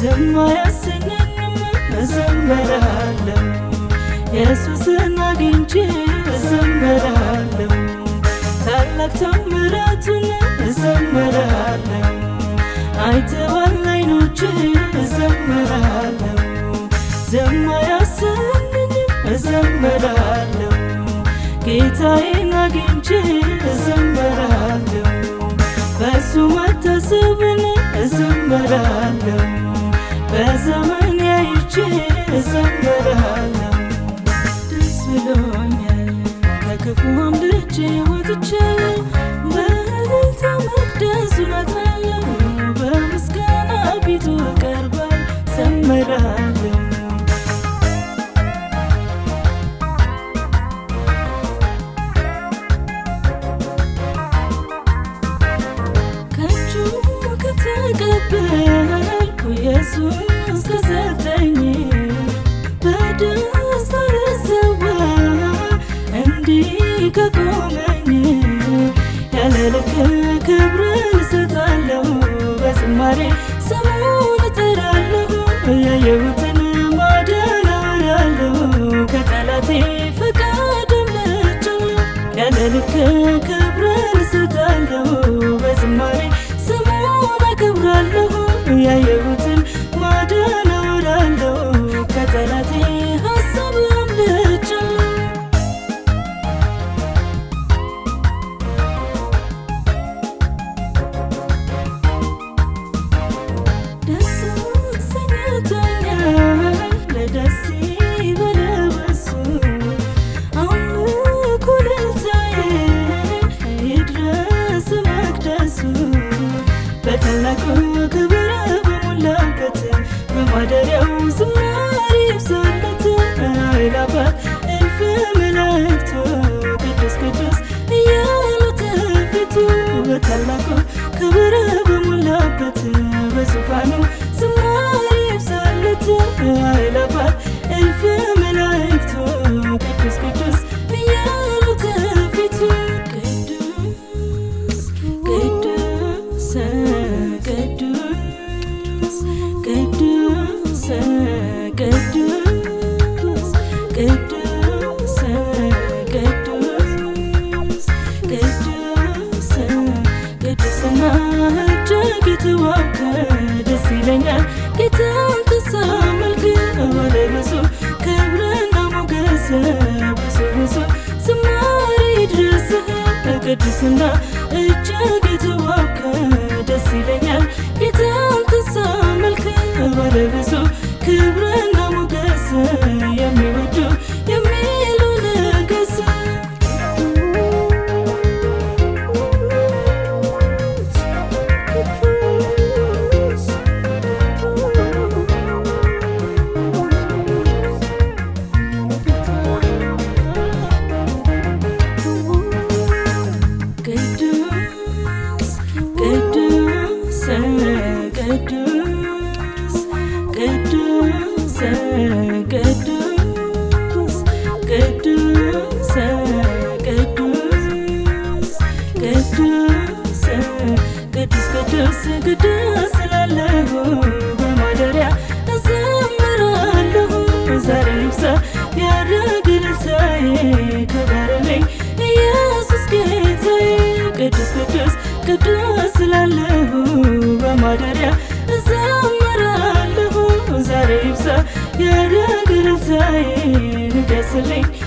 ዝም አያሰኘኝም እዘምራለሁ ኢየሱስን አግኝቼ እዘምራለሁ ታላቅ ታምራቱን እዘምራለሁ አይተዋል አይኖቼ እዘምራለሁ ዝም አያሰኘኝም እዘምራለሁ ጌታዬን አግኝቼ እዘምራለሁ በሱ መታሰብን እዘምራለሁ በዘመን ያይቼ እዘምራለሁ ደስ ብሎኛል ከክፉ አምልጬ ወጥቻለሁ በእልልታ መቅደሱን አጥናለሁ በምስጋና ፊቱ እቀርባለሁ ዘምራለሁ ከእጁ ከተቀበልኩ ኢየሱስ ከሰጠኝ በደስታ ልሰዋ እንዲህ ከቆመኝ ያለ ልክ ክብርን እሰጣለሁ በዝማሬ ስሙን እጠራለሁ ያየሁትን ማዳን አወራለሁ ከጠላቴ ፈቃድ አምልጫለሁ ያለ ልክ ክብርን እሰጣለሁ በዝማሬ ስሙን አከብራለሁ ያየሁትን ማዳን አወራለሁ ከጠላቴ ሀሳብ አምልጫለሁ ደስ ሰኝቶኛል ለደስ ይበለው እሱ አምልኮ እልልታዬ ይድረስ መቅደሱ በታላቁ ክብር በሞላበት በማደሪያው ዝማሬ ይብዛለት አእላፋት እልፍ መላእክቱ ቅዱስ ቅዱስ እያሉት ፊቱ በታላቁ ክብር በሞላበት በዙፋኑ ዝማሬ ይብዛለት አእላፋት እልፍ መላእክቱ ቅዱስ ቅዱስ እያሉት ፊቱ ቅዱስ ቅዱስ ቅዱስ ቅዱስ ቅዱስ ቅዱስ ቅዱስ ቅዱስ ቅዱስና እጅግ የተዋብከ ደስ ይለኛል ጌታን ተሳመልክ ወደ ብዙ ክብርና ሞገስ ብዙ ብዙ ዝማሬ ይድረስህ ቅዱስና እጅግ የተዋብከ ደስ ይለኛል ጌታን ተሳመልክ ወደ ብዙ ክብርና ሞገስ የሚወዱ የሚሉ ነገስ ቅዱስ ቅዱስ ቅዱስ ቅዱስ ቅዱስ ቅዱስ ቅዱስ ቅዱስ ቅዱስ ቅዱስ ቅዱስ ስላለሁ በማደሪያ እዘምራለሁ ዛሬ ይብዛ ያደረግ ልልታዬ ክበርልኝ ኢየሱስ ጌታዬ ቅዱስ ቅዱስ ቅዱስ ስላለሁ በማደሪያ እዘምራለሁ ዛሬ ይብዛ ያደረግ ልልታዬ ንገስልኝ